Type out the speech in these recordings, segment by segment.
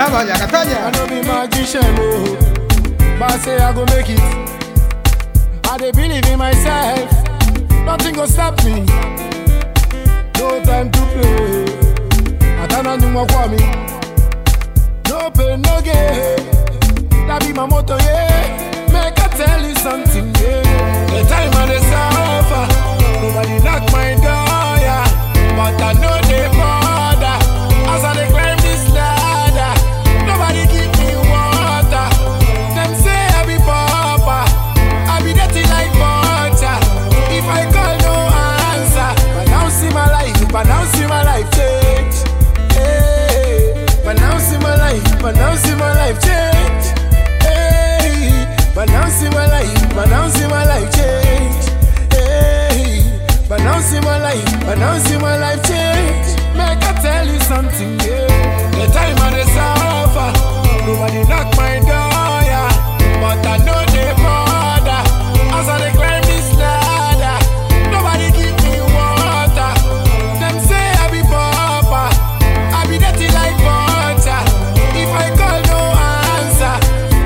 Katanya, I Katanya. no be magician, oh, but I say I go make it. I dey believe in myself, nothing go stop me. No time to play. Atana ni mwa kwa mi. No pain, no gain. That be my motto, yeah. Make I tell you something, yeah. The time I dey suffer, nobody knock my door, yeah. But I know they bother as I dey climb this ladder. Nobody give me water. Them say I be pauper, I be dirty like butter. If I call, no answer. But now see my life, but now see my life change. Hey, but now see my life, but now see my life change. Hey, but now see my life, but now see my life change. Hey, but now see my life, but now see my life change. Make I tell you something, yeah. The time I dey suffer, nobody knock my door, yeah. But I know they bother as I dey climb this ladder. Nobody give me water. Them say I be pauper, I be dirty like butter. If I call, no answer.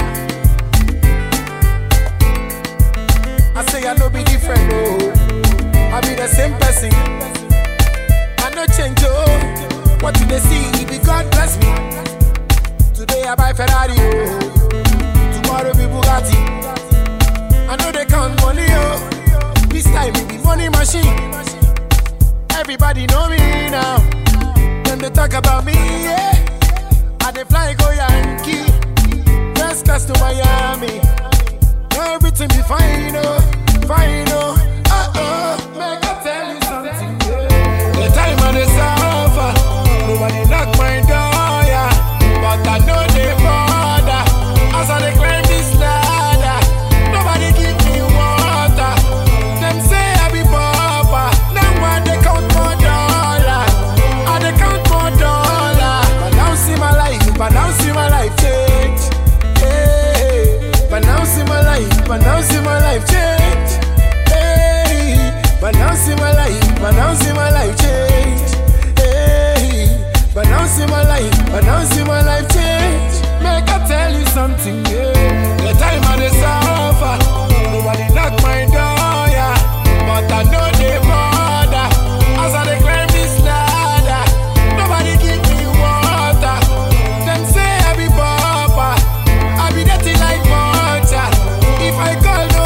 I say I no be different, oh. I be the same person. I no change, oh. What do they see? If it God bless me. Today I buy Ferrari, oh. Tomorrow be Bugatti. I know they count money, oh. This time it be money machine. Everybody know me now. When they talk about me, yeah. I dey fly go Yankee. First class to Miami. Everything be fine, oh, fine, oh, uh oh. Make I tell you something, yeah. The time I dey suffer, nobody knock my door, yeah. But I know they bother as I dey climb this ladder. Nobody give me water. Them say I be pauper, now I dey count more dollar. I dey count more dollar. But now see my life, but now see my life change. Hey, but now see my life, but now see my life change. Hey, but now see my life, but now see my life change. Hey, but now see my life, but now see my life change. Make I tell you something, yeah. The time I dey suffer, nobody knock my door, yeah. But I know they bother as I dey climb this ladder. Nobody give me water. Them say I be pauper, I be dirty like butter. If I call, no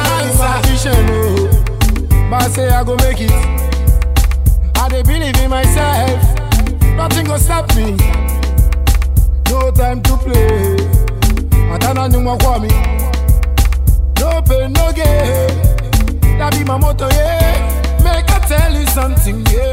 answer. But I say I go make it. I dey believe in myself. Nothing go stop me. No time to play. Atana ni mwa kwa mi. No pain, no gain. That be my motto, yeah. Make I tell you something, yeah.